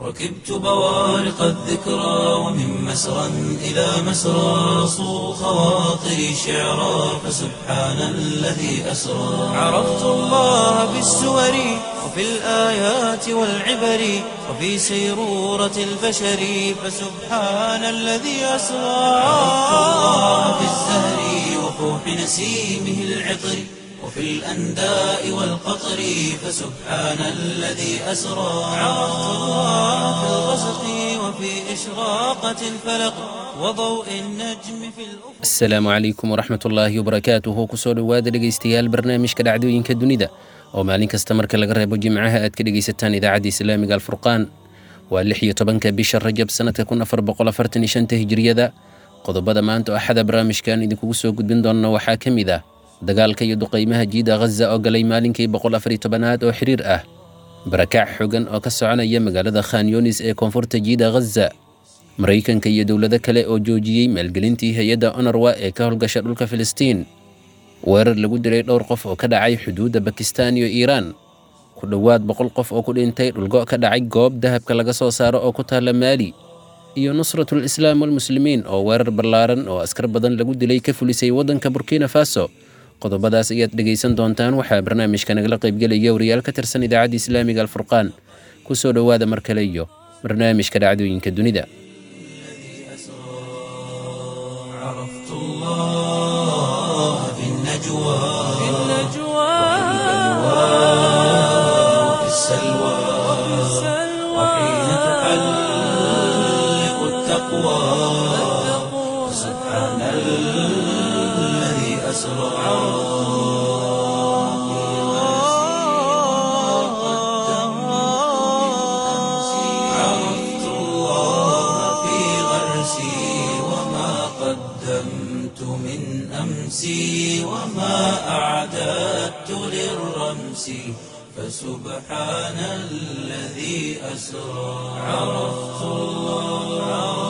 ركبت بوارق الذكرى ومن مسرى إلى مسرى صو خواطري شعرا فسبحان الذي أسرى عرفت الله بالسور وفي الآيات والعبر وفي سيرورة البشر فسبحان الذي أسرى عرفت الله بالزهر وفوح نسيمه العطر وفي الأنداء والقطر فسبحان الذي أسرى عرفت الله في الغسق وفي إشراقة الفلق وضوء النجم في الأفق asalaamu calaykum waraxmat ullaahi wabarakaatuhu kusoo dhowaada dhegaystayaal barnaamijka dhacdooyinka dunida oo maalin kasta marka laga reebo jimcaha aad ka dhegaysataan idaacadda islaamiga alfurqaan waa lix iyo tobanka bisha rajab sanadka kun afar boqol afartan iyo shanta hijiriyada qodobada maanta oo axada barnaamijkan idinkugu soo gudbin doona waxaa ka mid ah dagaalka iyo duqaymaha jiida ghaza oo galay maalinkii boqol afar iyo tobanaad oo xiriir ah barakaac xogan oo ka soconaya magaalada khan yunis ee koonfurta jiida ghaza maraykanka iyo dowlado kale oo joojiyey maalgelintii hay-adda onarwa ee ka howlgasha dhulka filistiin weerar lagu dilay dhowr qof oo ka dhacay xuduudda bakistan iyo iiraan ku dhowaad boqol qof oo ku dhintay dhulgo ka dhacay goob dahabka laga soo saaro oo ku taalla maali iyo nusratul islaam walmuslimiin oo weerar ballaaran oo askar badan lagu dilay ka fulisay waddanka burkina faso qodobadaas ayaad dhegaysan doontaan waxaa barnaamijka nagala qaybgelaya wariyaal ka tirsan idaacadda islaamiga alfurqaan ku soo dhowaada mar kale iyo barnaamijka dhacdooyinka dunida عرفت الله في النجوى في وفي السلوى وحين تحلق التقوى سبحان الذي أسرى عرفت الله في غرسي وما قدمت من أمسي وما أعددت للرمس فسبحان الذي أسرى عرفت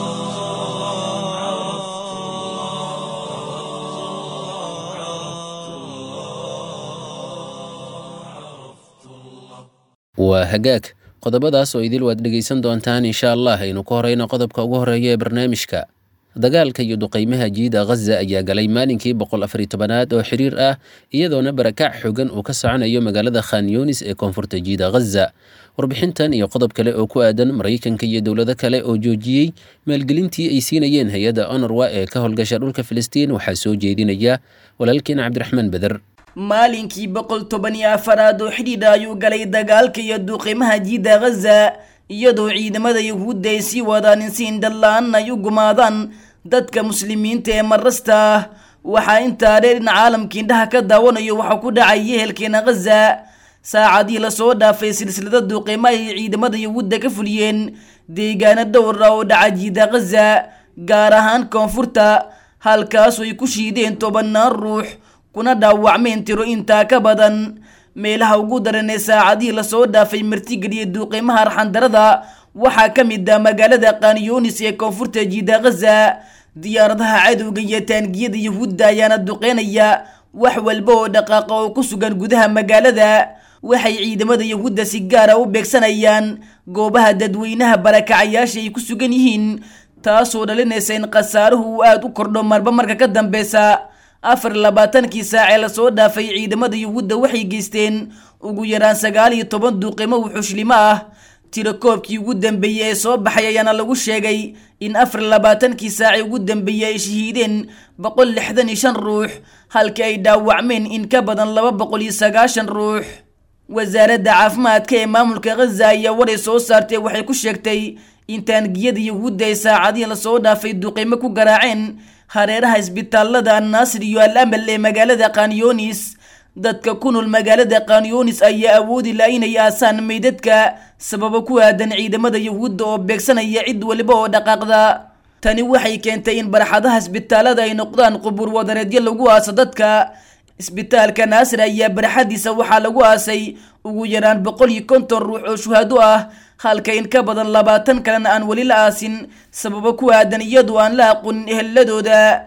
waa hagaag qodobadaas oo idil waad dhegaysan doontaan insha allah aynu ku horeyno qodobka ugu horeeya ee barnaamijka dagaalka iyo duqaymaha jiida ghaza ayaa galay maalinkii boqol afariy tobanaad oo xiriir ah iyadoona barakaac xogan uu ka soconayo magaalada khan yunis ee koonfurta jiida ghaza warbixintan iyo qodob kale oo ku aadan maraykanka iyo dowlado kale oo joojiyey maalgelintii ay siinayeen hay-adda onorwa ee ka howlgasha dhulka filistiin waxaa soo jeedinaya walaalkeen cabdiraxmaan beder maalinkii boqol toban iyo afaraad oo xidhiidha ayuu galay dagaalka iyo duuqimaha jiida ghaza iyadoo ciidamada yuhuudda ay sii wadaan in si indhala-aan ay u gumaadaan dadka muslimiinta ee marasta ah waxaa intaa dheer in caalamka indhaha ka daawanayo waxaa ku dhacay yehelkeena ghaza saacadii lasoo dhaafay silsilada duuqimo ay ciidamada yuhuudda ka fuliyeen deegaano dhowr ah oo dhaca jiida ghaza gaar ahaan koonfurta halkaasoo ay ku shiideen tobanaan ruux kuna dhaawacmeen tiro intaa ka badan meelaha ugu daran ee saacadihii lasoo dhaafay martigeliya duuqimaha arxandarada waxaa ka mid ah magaalada kanyonis ee koonfurta jiida ghaza diyaaradaha cadowga iyo taangiyada yuhuudda ayaana duqeynaya wax walba oo dhaqaaqa oo ku sugan gudaha magaalada waxay ciidamada yuhuudda si gaara u beegsanayaan goobaha dadweynaha barakacayaasha ay ku sugan yihiin taasoo dhalinaysa in khasaaruhu uu aada u kordho marba marka ka dambeysa afar labaatankii saac ee lasoo dhaafay ciidamada yuhuudda waxay geysteen ugu yaraan sagaal iyo toban duuqimo wuxuushlimo ah tiro koobkii ugu dambeeyey ee soo baxay ayaana lagu sheegay in afar labaatankii saaci ugu dambeeyey ay shahiideen boqol lixdan iyo shan ruux halka ay dhaawacmeen in ka badan laba boqol iyo sagaashan ruux wasaaradda caafimaadka ee maamulka ghaza ayaa waray soo saartay waxay ku sheegtay in taangiyada yuhuudda ay saacadihii lasoo dhaafay duuqimo ku garaaceen hareeraha isbitaalada annaasir iyo al amal ee magaalada kanyonis dadka ku nool magaalada kanyonis ayaa awoodi la inay aasaan meydadka sababo ku aadan ciidamada yuhuudda oo beegsanaya cid waliba oo dhaqaaqda tani waxay keentay in barxadaha isbitaalada ay noqdaan qubuur wadareedyo lagu aaso dadka isbitaalka naasir ayaa barxadiisa waxaa lagu aasay ugu yaraan boqol iyo konton ruux oo shuhado ah halka in ka badan labaatan kalena aan weli la aasin sababo ku aadan iyadu aan la aqoonin eheladooda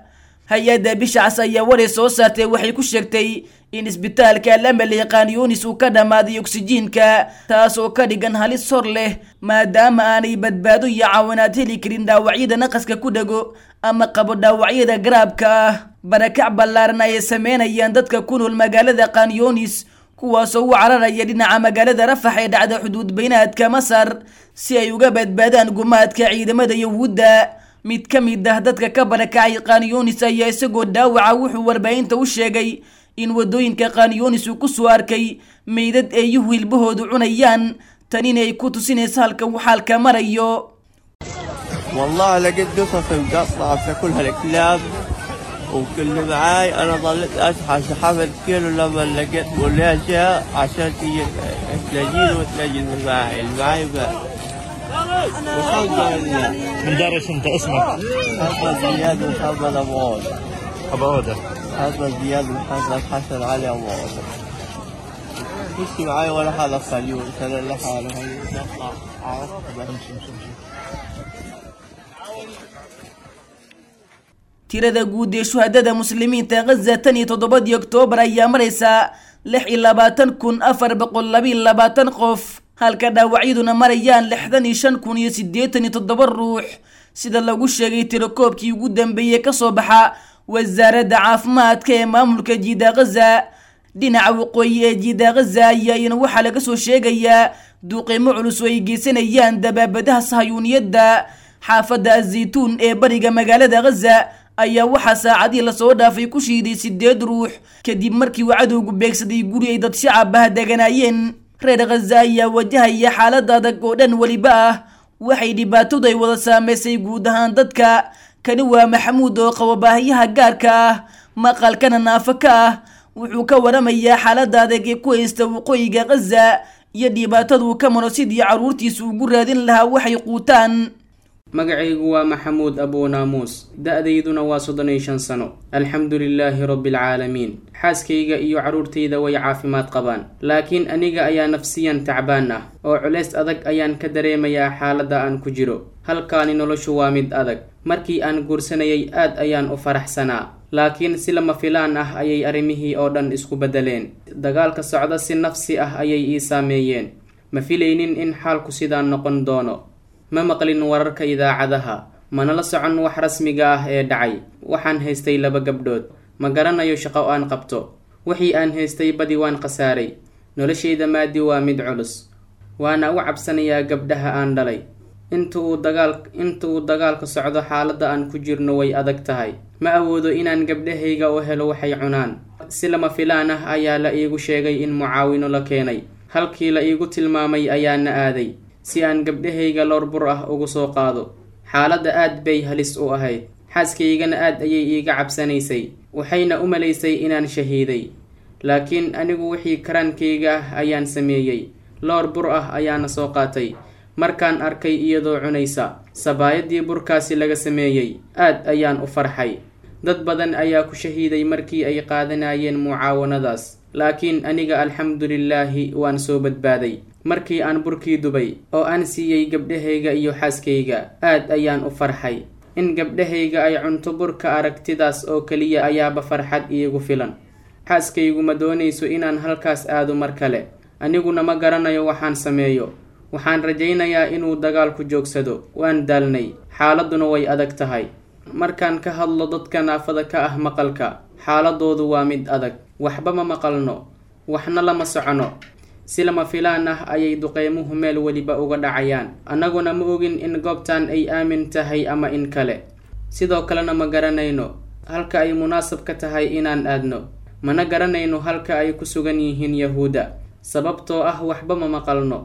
hay-adda bishacas ayaa waray soo saartay waxay ku sheegtay in isbitaalka alamale qaanyunis uu ka dhammaaday oksijiinka taas oo ka dhigan halis hor leh maadaama aanay badbaado iyo caawinaad heli karin dhaawacyada naqaska ku dhego ama qabo dhaawacyada garaabka ah barakac ballaaran ayay sameynayaan dadka ku nool magaalada qaanyunis kuwaasoo u cararaya dhinaca magaalada rafax ee dhacda xuduud baynaadka masar si ay uga badbaadaan gumaadka ciidamada yahuudda mid ka mid ah dadka ka barakacay qaanyunis ayaa isagoo dhaawaca wuxuu warbaahinta u sheegay in wadooyinka qaanyunis uu ku soo arkay meydad eeyuhu hilbahoodu cunayaan tanina ay ku tusinaysa halka uu xaalka marayo والله لقيت قصص مقطعة تاكلها الكلاب وكل معاي انا ظليت اسحب سحبت كيلو لما لقيت والاشياء عشان تيجي تلاقيني وتلاقي اللي معاي اللي معاي بقى وخلص من دارش انت اسمك محمد زياد ومحمد ابو عوض ابو عوده محمد زياد ومحمد حسن علي ابو عوض مش معاي ولا هذا خليل انا لحاله هي نطلع عرفت بس tirada guud ee shuhadada muslimiinta ghaza tan iyo toddobadii oktoobar ayaa maraysa lix iyo labaatan kun afar boqol labiyo labaatan qof halka dhaawacyaduna marayaan lixdan iyo shan kun iyo siddeetan iyo toddoba ruux sida lagu sheegay tirakoobkii ugu dambeeyey kasoo baxa wasaaradda caafimaadka ee maamulka jiida ghaza dhinaca waqooyi ee jiida ghaza ayaa iyana waxaa laga soo sheegayaa duuqiimo culus oo ay geysanayaan dabaabadaha sahayuuniyadda xaafadda azaytuun ee bariga magaalada ghaza ayaa waxaa saacadii lasoo dhaafay ku shiiday sideed ruux kadib markii uu cadowgu beegsaday guri ay dad shacab ah deganaayeen reer ghaza ayaa wajahaya xaalad adag oo dhan weliba ah waxay dhibaatadu ay wada saameysay guud ahaan dadka kani waa maxamuud oo qabo baahiyaha gaarka ah maqalkana naafo ka ah wuxuu ka waramayaa xaalada adag ee ku haysta waqooyiga ghaza iyo dhibaataduu ka maro sidii carruurtiisa ugu raadin lahaa waxay quutaan magacaygu waa maxamuud abuu naamuus da-dayduna waa soddon iyo shan sano alxamdu lilaahi rabbialcaalamiin xaaskayga iyo carruurtayda way caafimaad qabaan laakiin aniga ayaa nafsiyan tacbaan ah oo culays adag ayaan ka dareemayaa xaaladda aan ku jiro halkaani noloshu waa mid adag markii aan guursanayay aad ayaan u faraxsanaa laakiin si lama filaan ah ayay arrimihii oo dhan isku beddeleen dagaalka socda si nafsi ah ayay ii saameeyeen ma filaynin in xaalku sidaan noqon doono ma maqlin wararka idaacadaha mana la socon wax rasmiga ah ee dhacay waxaan haystay laba gabdhood ma garanayo shaqo aan qabto wixii aan haystay badi waan khasaaray noloshayda maadi waa mid culus waana u cabsanayaa gabdhaha aan dhalay inta uu dagaal inta uu dagaalka socdo xaaladda aan ku jirno way adag tahay ma awoodo inaan gabdhahayga u helo waxay cunaan si lama filaan ah ayaa la iigu sheegay in mucaawino la keenay halkii la iigu tilmaamay ayaana aaday si aan gabdhahayga loor bur ah ugu soo qaado xaaladda aad bay halis u ahayd xaaskaygana aad ayay iiga cabsanaysay waxayna u malaysay inaan shahiiday laakiin anigu wixii karaankayga ah ayaan sameeyey loor bur ah ayaana soo qaatay markaan arkay iyadoo cunaysa sabaayadii burkaasi laga sameeyey aad ayaan u farxay dad badan ayaa ku shahiiday markii ay qaadanayeen mucaawanadaas laakiin aniga alxamdulilaahi waan soo badbaaday markii aan burkii dubay oo aan siiyey gabdhahayga iyo xaaskayga aad ayaan u farxay in gabdhahayga ay cunto burka aragtidaas oo keliya ayaaba farxad iigu filan xaaskaygu ma doonayso inaan halkaas aado mar kale aniguna ma garanayo waxaan sameeyo waxaan rajaynayaa inuu dagaalku joogsado waan daalnay xaaladduna way adag tahay markaan ka hadlo dadka naafada ka ah maqalka xaaladoodu waa mid adag waxba ma maqalno waxna lama socono si lama filaan ah ayay duqeymuhu meel weliba uga dhacayaan annaguna ma ogin in goobtan ay aamin tahay ama in kale sidoo kalena ma garanayno halka ay munaasab ka tahay inaan aadno mana garanayno halka ay ku sugan yihiin yahuudda sababtoo ah waxba ma maqalno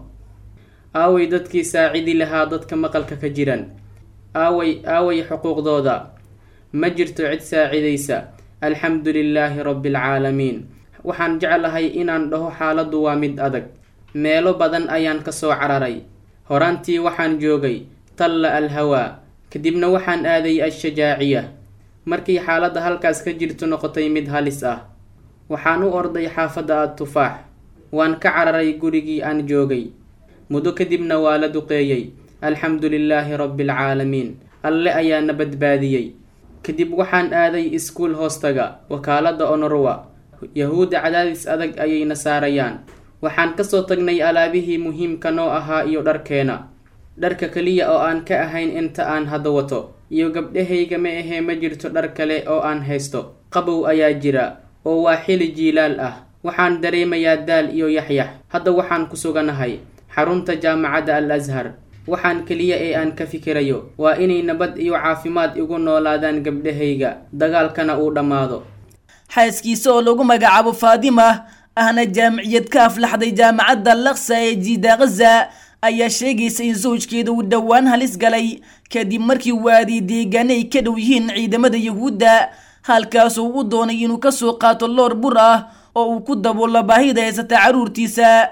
aaway dadkii saacidi lahaa dadka maqalka ka jiran aaway aaway xuquuqdooda ma jirto cid saacidaysa alxamdu lilaahi rabbialcaalamiin waxaan jeclahay inaan dhaho xaaladdu waa mid adag meelo badan ayaan ka soo cararay horaantii waxaan joogay talla al hawaa kadibna waxaan aaday al-shajaaciya markii xaaladda halkaas ka jirto noqotay mid halis ah waxaan u orday xaafadda ad tufaax waan ka cararay gurigii aan joogay muddo kadibna waa la duqeeyey alxamdu lilaahi rabbialcaalamiin alle ayaana badbaadiyey kadib waxaan aaday iskuul hoostaga wakaaladda onorwa yahuudda cadaadis adag ayayna saarayaan waxaan kasoo tagnay alaabihii muhiimka noo ahaa iyo dharkeena dharka keliya oo aan ka ahayn inta aan hadda wato iyo gabdhahayga ma ahee ma jirto dhar kale oo aan haysto qabow ayaa jira oo waa xili jiilaal ah waxaan dareemayaa daal iyo yaxyax hadda waxaan ku suganahay xarunta jaamacadda al ashar waxaan keliya ee aan ka fikirayo waa inay nabad iyo caafimaad igu noolaadaan gabdhahayga dagaalkana uu dhammaado xaaskiisa oo lagu magacaabo faadima ahna jaamiciyad ka aflaxday jaamacadda laksa ee jiida khaza ayaa sheegaysa in sawjkeeda uu dhowaan halis galay kadib markii uu aaday deegaane ay ka dhow yihiin ciidamada yahuudda halkaasuu u doonay inuu kasoo qaato loor bur ah oo uu ku daboolo baahida haysata carruurtiisa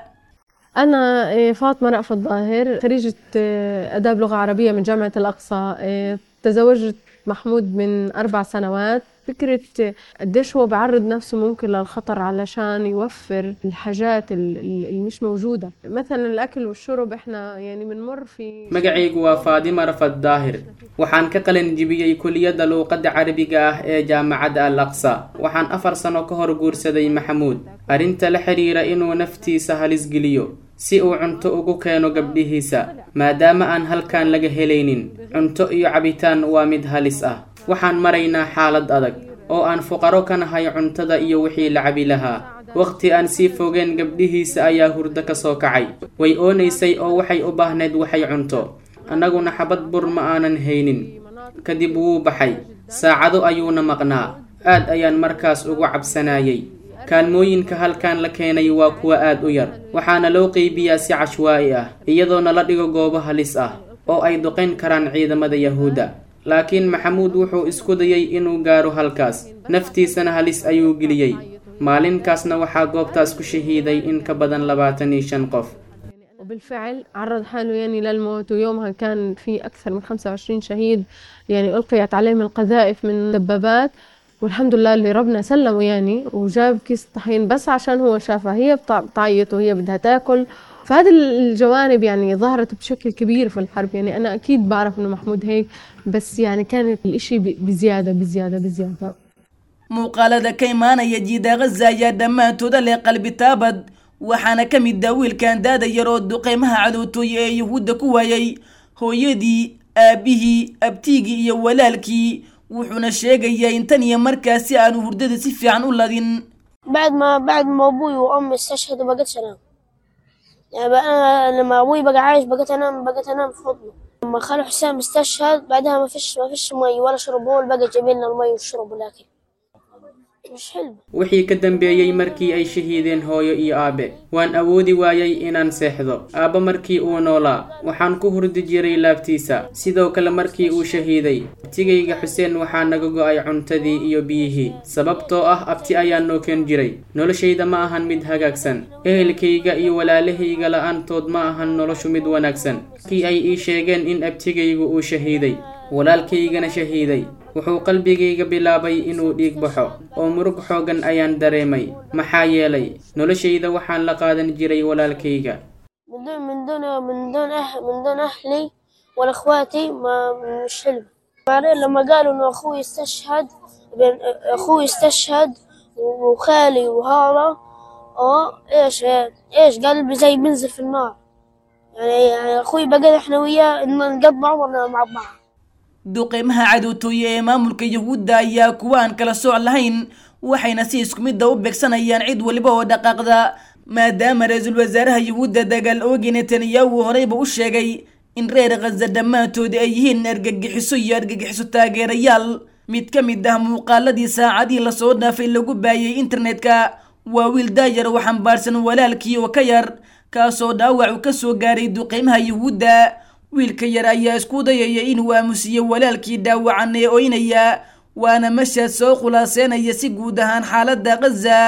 أنا إيه، فاطمة رأفت ظاهر خريجة إيه، آداب لغة عربية من جامعة الأقصى إيه، تزوجت محمود من أربع سنوات فكرة إيه، قديش هو بعرض نفسه ممكن للخطر علشان يوفر الحاجات ال- ال- اللي مش موجودة مثلا الأكل والشرب إحنا يعني بنمر في magacaygu waa faadima rafad daahir waxaan ka qalin jibiyey kuliyadda luuqadda carabiga ah ee jaamacadda al aqsa waxaan afar sano ka hor guursaday maxamuud arrinta la xiriira inuu naftiisa halis geliyo si uu cunto ugu keeno gabdhihiisa maadaama aan halkan laga helaynin cunto iyo cabitaan waa mid halis ah waxaan maraynaa xaalad adag oo aan fuqaro ka nahay cuntada iyo wixii la cabi lahaa waqti aan sii fogeen gabdhihiisa ayaa hurdo ka soo kacay way oonaysay oo waxay u baahnayd waxay cunto annaguna xabad bur ma aanan haynin kadib wuu baxay saacado ayuuna maqnaa aad ayaan markaas ugu cabsanayay kaalmooyinka halkan la keenay waa kuwa aad u yar waxaana loo qeybiyaa si cashwaa'i ah iyadoo nala dhigo goobo halis ah oo ay duqayn karaan ciidamada yahuudda laakiin maxamuud wuxuu isku dayay inuu gaaro halkaas naftiisana halis ayuu geliyey maalinkaasna waxaa goobtaas ku shahiiday in ka badan labaatan iyo shan qof وبالفعل عرض حاله يعني للموت ويومها كان في أكثر من 25 شهيد يعني ألقيت عليهم القذائف من دبابات والحمد لله اللي ربنا سلمه يعني وجاب كيس طحين بس عشان هو شافها هي بتع- بتعيط وهي بدها تاكل فهذه الجوانب يعني ظهرت بشكل كبير في الحرب يعني أنا أكيد بعرف إنه محمود هيك بس يعني كانت الإشي ب- بزيادة بزيادة بزيادة muuqaalada ka imaanaya jiida khaza ayaa dhammaantooda leh qalbi taabad waxaana ka mid ah wiilkan daada yar oo duqeymaha cadowtooye ee yuhuudda ku waayay hooyadii aabihii abtiigii iyo walaalkii wuxuuna sheegayaa in tan iyo markaasi aanu hurdada si fiican u ladin بعد ما بعد ما ابوي وامي استشهدوا بقيت انام يعني بقى انا لما ابوي بقى عايش بقيت انام بقيت انام في حضنه لما خالو حسام استشهد بعدها ما فيش ما فيش مي ولا شرب هو اللي بقى جايب لنا المي والشرب والاكل مش حلو wixii ka dambeeyey markii ay shahiideen hooyo iyo aabe waan awoodi waayay inaan seexdo aabba markii uu noolaa waxaan ku hurdi jiray laabtiisa sidoo kale markii uu shahiiday abtigayga xuseen waxaa naga go-ay cuntadii iyo biyihii sababtoo ah abti ayaa noo keen jiray noloshayda ma ahan mid hagaagsan ehelkayga iyo walaalahayga la-aantood ma ahan noloshu mid wanaagsan markii ay ii sheegeen in abtigaygu uu shahiiday walaalkaygana shahiiday wuxuu qalbigayga bilaabay inuu dhiig baxo oo murug xoogan ayaan dareemay maxaa yeelay noloshayda waxaan la qaadan jiray walaalkayga من دون من دون من دون أهل من دون أهلي ولا إخواتي ما مش حلو بعدين لما قالوا إنه أخوي استشهد بين أخوي استشهد وخالي وهذا أه إيش إيش قلبي زي بنزل في النار يعني يعني أخوي بقى إحنا وياه إن نقضي عمرنا مع بعض duqeymaha cadowtooye ee maamulka yuhuudda ayaa kuwa aan kala sooc lahayn waxayna si isku midda u beegsanayaan cid waliba oo dhaqaaqda maadaama ra-iisul wasaaraha yuhuudda dagaal oogi netanyahu horeyba u sheegay in reer khaza dhammaantood ay yihiin argagixiso iyo argagixiso taageerayaal mid ka mid ah muuqaaladii saacadihii lasoo dhaafay lagu baayay internetka waa wiil daayar oo xambaarsan walaalkii oo ka yar kaasoo dhaawac uu kasoo gaaray duqeymaha yuhuudda wiilka yar ayaa isku dayaya inuu aamusiyo walaalkii dhaawacan ee oynaya waana mashaad soo khulaaseynaya si guud ahaan xaaladda khaza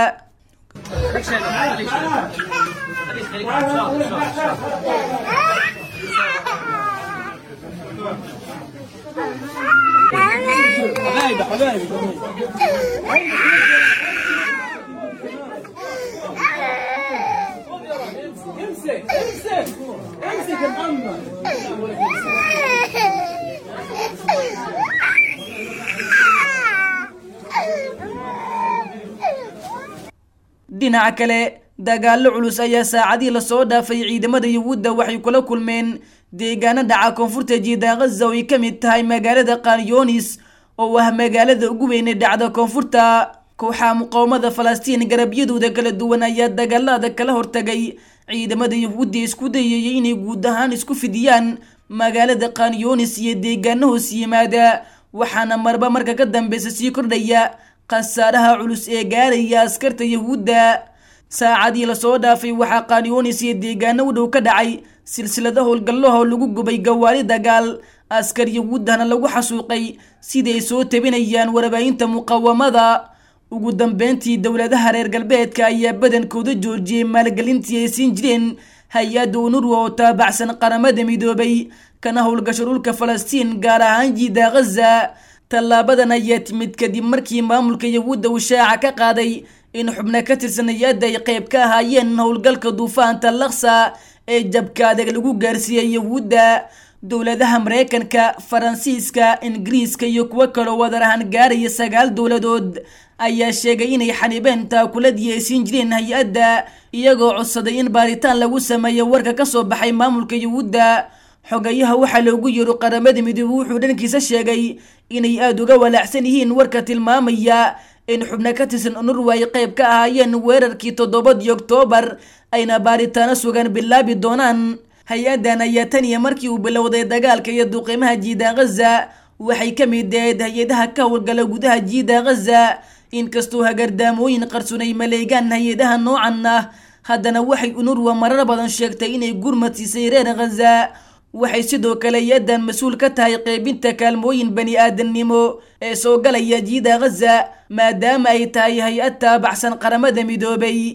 dhinaca kale dagaallo culus ayaa saacadii lasoo dhaafay ciidamada yuhuudda waxay kula kulmeen deegaano dhaca koonfurta jiida ghaza oo ay ka mid tahay magaalada kanyonis oo ah magaalada ugu weyn ee dhacda koonfurta kooxaha muqaawamada falastiin garabyadooda kala duwan ayaa dagaalada kala hortagay ciidamada yuhuudda isku dayayay inay guud ahaan isku fidiyaan magaalada kanyonis iyo deegaano hoos yimaada waxaana marba marka ka dambeysa sii kordhaya khasaaraha culus ee gaaraya askarta yuhuudda saacadii lasoo dhaafay waxaa kanyonis iyo deegaano u dhow ka dhacay silsilada howlgallaho lagu gubay gawaari dagaal askar yuhuuddana lagu xasuuqay siday soo tabinayaan warbaahinta muqawamada ugu dambeyntii dowladaha reer galbeedka ayaa badankooda joojiyey maalgelintii ay siin jireen hay-adda unurwa oo taabacsan qaramada midoobay kana howlgasho dhulka falastiin gaar ahaan jiida ghaza tallaabadan ayaa timid kadib markii maamulka yuhuudda uu shaaca ka qaaday in xubno ka tirsan hay-adda ay qayb ka ahaayeen howlgalka duufaanta laksa ee jabka adeeg lagu gaarsiiyey yuhuudda dowladaha mareykanka faransiiska ingiriiska iyo kuwo kaloo wadar ahaan gaaraya sagaal dowladood ayaa sheegay inay xanibeen taakuladii ay siin jireen hay-adda iyagoo codsaday in baaritaan lagu sameeyo warka ka soo baxay maamulka yuhuudda xogayaha waxaa loogu yeero qaramada midoobe wuxuu dhankiisa sheegay inay aada uga walaacsan yihiin warka tilmaamaya in xubno ka tirsan unurwa ay qayb ka ahaayeen weerarkii toddobadii oktoobar ayna baaritaano sugan bilaabi doonaan hay-addan ayaa tan iyo markii uu bilowday dagaalka iyo duqiimaha jiida ghaza waxay ka mid ahayd hay-adaha ka howlgala gudaha jiida ghaza inkastoo hagardaamooyin qarsoon ay maleegaan hay-adaha noocan ah haddana waxay unurwa marar badan sheegtay inay gurmad siisay reer ghaza waxay sidoo kale hay-addan mas-uul ka tahay qeybinta kaalmooyin bani aadamnimo ee soo galaya jiida ghaza maadaama ay tahay hay-ad taabacsan qaramada midoobay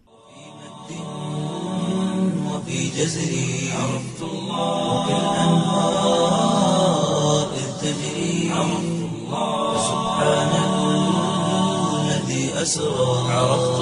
وفي جزري عرفت الله وكالأنهار إذ تجري عرفت الله سبحان الذي أسرى عرفت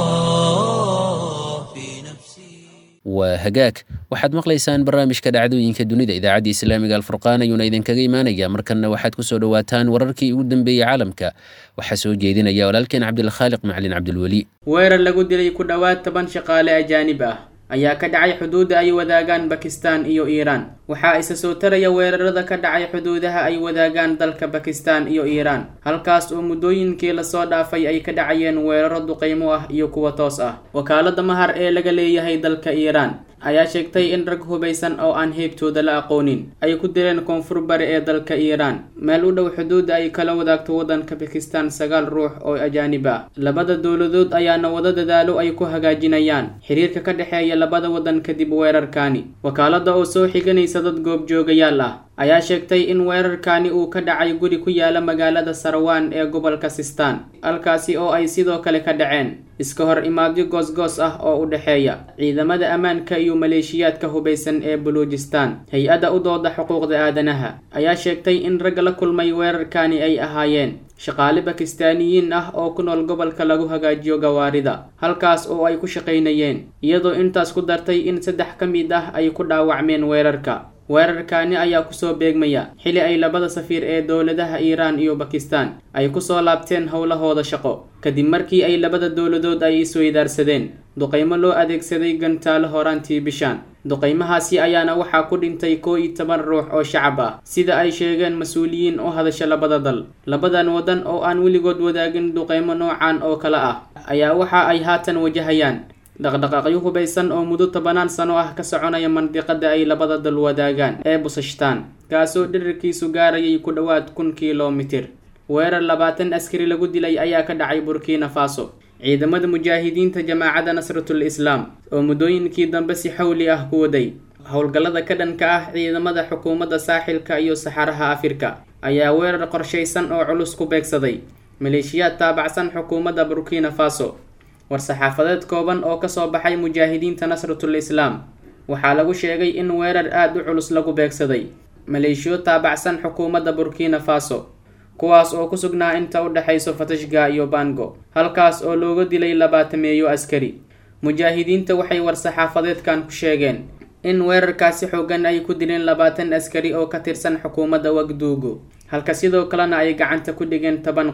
الله في نفسي waa hagaag waxaad maqlaysaan barnaamijka dhacdooyinka dunida idaacadda islaamiga alfurqaan ayuuna idinkaga imaanaya markanna waxaad kusoo dhowaataan wararkii ugu dambeeyey caalamka waxaa soo jeedinaya walaalkeen cabdilkhaaliq macalin cabdilweli weerar lagu dilay ku dhowaad toban shaqaale ajaanib ah ayaa ka dhacay xuduudda ay wadaagaan bakistan iyo iiraan waxaa isa soo taraya weerarada ka dhacay xuduudaha ay wadaagaan dalka bakistan iyo iiraan halkaas oo muddooyinkii lasoo dhaafay ay ka dhacayeen weeraro duqaymo ah iyo kuwa toos ah wakaalada mahar ee laga leeyahay dalka iiraan ayaa sheegtay in rag hubaysan oo aan heybtooda la aqoonin ay ku dileen koonfur bari ee dalka iiraan meel u dhow xuduudda ay kala wadaagto waddanka bakistan sagaal ruux oo ajaanib ah labada dowladood ayaana wada dadaalo ay ku hagaajinayaan xiriirka ka dhexeeya labada waddan kadib weerarkaani wakaalada oo soo xiganaysa dad goobjoogayaal ah ayaa sheegtay in weerarkaani uu ka dhacay guri ku yaala magaalada sarawaan ee gobolka sistaan halkaasi oo ay sidoo kale ka dhaceen iska hor imaadyo goosgoos ah oo u dhexeeya ciidamada ammaanka iyo maleeshiyaadka hubaysan ee buluujistaan hay-adda u dooda xuquuqda aadanaha ayaa sheegtay in ragga la kulmay weerarkaani ay ahaayeen shaqaale bakistaaniyiin ah oo ku nool gobolka lagu hagaajiyo gawaarida halkaas oo ay ku shaqaynayeen iyadoo intaas ku dartay in saddex ka mid ah ay ku dhaawacmeen weerarka weerarkaani ayaa kusoo beegmaya xili ay labada safiir ee dowladaha iiraan iyo bakistan ay kusoo laabteen howlahooda shaqo kadib markii ay labada dowladood ay isweydaarsadeen duqaymo loo adeegsaday gantaalo horaantii bishaan duqaymahaasi ayaana waxaa ku dhintay koo iyo toban ruux oo shacab ah sida ay sheegeen mas-uuliyiin u hadasha labada dal labadan waddan oo aan weligood wadaagin duqaymo noocan oo kale ah ayaa waxa ay haatan wajahayaan dhaqdhaqaaqyo hubaysan oo muddo tobanaan sano ah ka soconaya mandiqada ay labada dal wadaagaan ee busashtaan kaasoo dhirirkiisu gaarayay ku dhowaad kun kilomitir weerar labaatan askari lagu dilay ayaa ka dhacay burkina faso ciidamada mujaahidiinta jamaacadda nasratul islaam oo muddooyinkii dambe si xawli ah ku waday howlgallada ka dhanka ah ciidamada xukuumadda saaxilka iyo saxaraha afrika ayaa weerar qorshaysan oo culus ku beegsaday maleeshiyaad taabacsan xukuumadda burkina faso war-saxaafadeed kooban oo kasoo baxay mujaahidiinta nasratul islaam waxaa lagu sheegay in weerar aada u culus lagu beegsaday maleeshiyo taabacsan xukuumadda burkina faso kuwaas oo ku sugnaa inta u dhexayso fatashga iyo bango halkaas oo looga dilay labaatameeyo askari mujaahidiinta waxay war-saxaafadeedkan ku sheegeen in weerarkaasi xoogan ay ku dileen labaatan askari oo ka tirsan xukuumadda wagduugo halka sidoo kalena ay gacanta ku dhigeen toban qori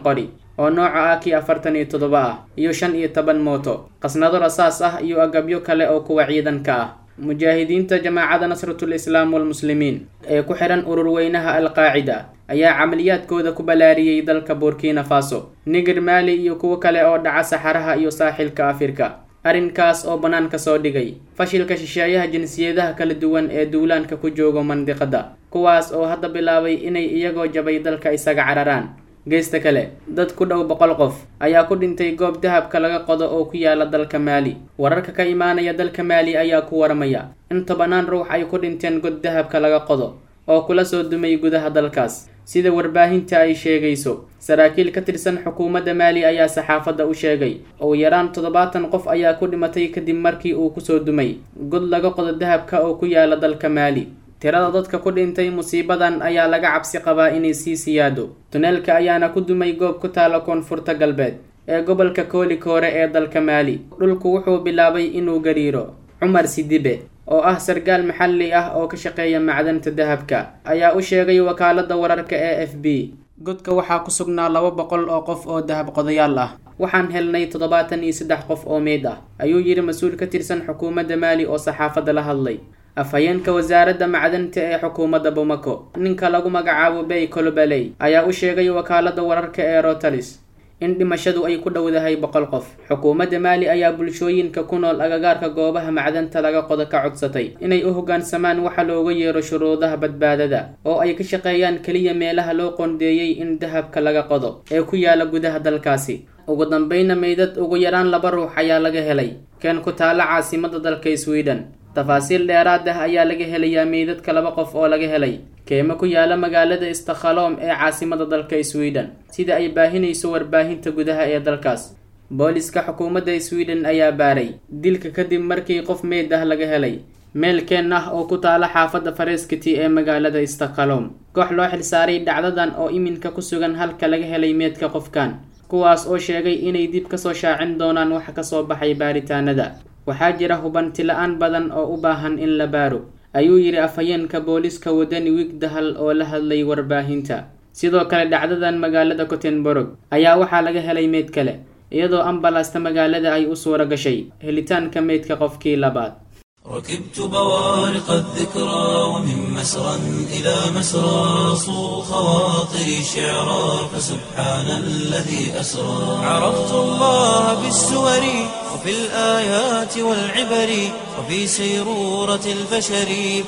oo nooca ah kii afartan iyo toddoba ah iyo shan iyo toban mooto qasnado rasaas ah iyo agabyo kale oo kuwa ciidanka ah mujaahidiinta jamaacada nasratul islaam walmuslimiin ee ku xihan ururweynaha alqaacida ayaa camaliyaadkooda ku balaariyey dalka burkina faso niger maali iyo kuwo kale oo dhaca saxaraha iyo saaxilka afrika arrinkaas oo bannaanka soo dhigay fashilka shisheeyaha jinsiyadaha kala duwan ee duulaanka ku jooga mandiqada kuwaas oo hadda bilaabay inay iyagoo jabay dalka isaga cararaan geesta kale dad ku dhow boqol qof ayaa ku dhintay goob dahabka laga qodo oo ku yaala dalka maali wararka ka imaanaya dalka maali ayaa ku waramaya in tobanaan ruux ay ku dhinteen god dahabka laga qodo oo kula soo dumay gudaha dalkaas sida warbaahinta ay sheegayso saraakiil ka tirsan xukuumadda maali ayaa saxaafadda u sheegay ugu yaraan toddobaatan qof ayaa ku dhimatay kadib markii uu kusoo dumay god laga qodo dahabka oo ku yaala dalka maali tirada dadka ku dhintay musiibadan ayaa laga cabsi qabaa inay sii siyaado tuneelka ayaana ku dumay goob ku taala koonfurta galbeed ee gobolka koolikoore ee dalka maali dhulku wuxuu bilaabay inuu gariiro cumar sidibe oo ah sargaal maxalli ah oo ka shaqeeya macdanta dahabka ayaa u sheegay wakaaladda wararka ee f b godka waxaa ku sugnaa laba boqol oo qof oo dahab qodayaal ah waxaan helnay toddobaatan iyo saddex qof oo meyd ah ayuu yidhi mas-uul ka tirsan xukuumadda maali oo saxaafadda la hadlay afhayeenka wasaaradda macdanta ee xukuumadda bamako ninka lagu magacaabo bey colobaley ayaa u sheegay wakaaladda wararka ee rotalis in dhimashadu ay ku dhowdahay boqol qof xukuumadda maali ayaa bulshooyinka ku nool agagaarka goobaha macdanta laga qodo ka codsatay inay u hoggaansamaan waxa looga yeero shuruudaha badbaadada oo ay ka shaqeeyaan keliya meelaha loo qoondeeyey in dahabka laga qodo ee ku yaala gudaha dalkaasi ugu dambeyna meydad ugu yaraan laba ruux ayaa laga helay keen ku taala caasimada dalka sweden tafaasiil dheeraad ah ayaa laga helayaa meydadka laba qof oo laga helay keemo ku yaala magaalada istakhaloom ee caasimada dalka sweden sida ay baahinayso warbaahinta gudaha ee dalkaas booliska xukuumadda sweden ayaa baaray dilka kadib markii qof meyd ah laga helay meel keen ah oo ku taala xaafadda fareskiti ee magaalada istakhaloom koox loo xilsaaray dhacdadan oo iminka ku sugan halka laga helay meedka qofkan kuwaas oo sheegay inay dib kasoo shaacin doonaan waxa kasoo baxay baaritaanada waxaa jira hubanti la-aan badan oo u baahan in la baaro ayuu yidhi afhayeenka booliska wadani wigdahal oo la hadlay warbaahinta sidoo kale dhacdadan magaalada cotenborg ayaa waxaa laga helay meyd kale iyadoo ambalasta magaalada ay u suura gashay helitaanka meydka qofkii labaad ركبت بوارق الذكرى ومن مسرى إلى مسرى صو خواطري شعرا فسبحان الذي أسرى عرفت الله بالسور وفي الآيات والعبر وفي سيرورة البشر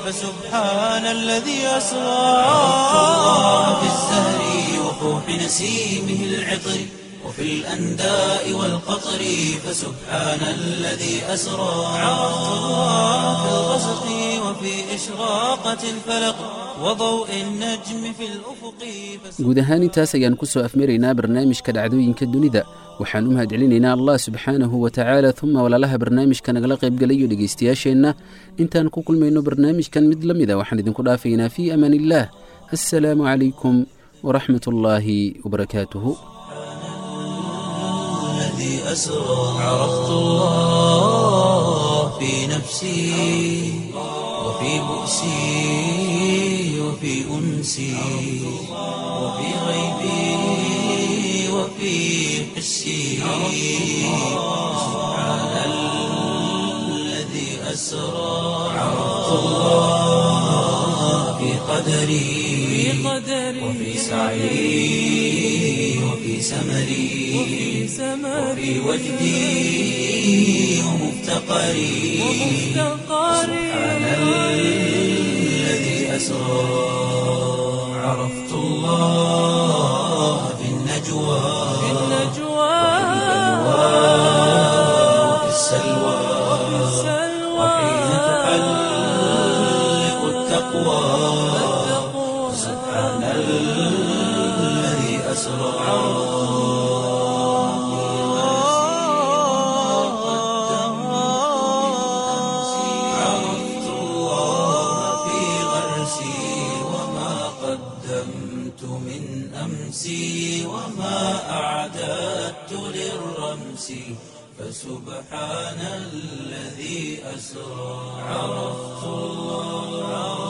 فسبحان الذي أسرى عرفت الله بالزهر وفوح نسيمه العطر وفي الأنداء والقطر فسبحان الذي أسرى عرفت الله في الغسق وفي إشراقة الفلق وضوء النجم في الأفق guud ahaan intaas ayaan ku soo afmaraynaa barnaamijka dhacdooyinka dunida waxaan u mahadcelinaynaa allah subxaanahu wa tacaala uma walaalaha barnaamijka nagala qaybgalayo dhegaystayaasheenna intaan ku kulmayno barnaamijkan mid la mida waxaan idinku dhaafaynaa fii amaan illaah assalaamu calaykum waraxmat ullaahi wabarakaatuhu الذي أسرى عرفت الله في نفسي وفي بؤسي وفي أنسي وفي غيبي وفي حسي سبحان الذي أسرى عرفت الله في قدري وفي سعي وفي سمري وفي وجدي ومفتقري سبحان الذي أسرى عرفت الله في النجوى وفي السلوى وحين تحلق التقوى سبحان الذي أسرى عرفت الله في غرسي وما قدمت من أمسي وما أعددت للرمس فسبحان الذي أسرى عرفت الله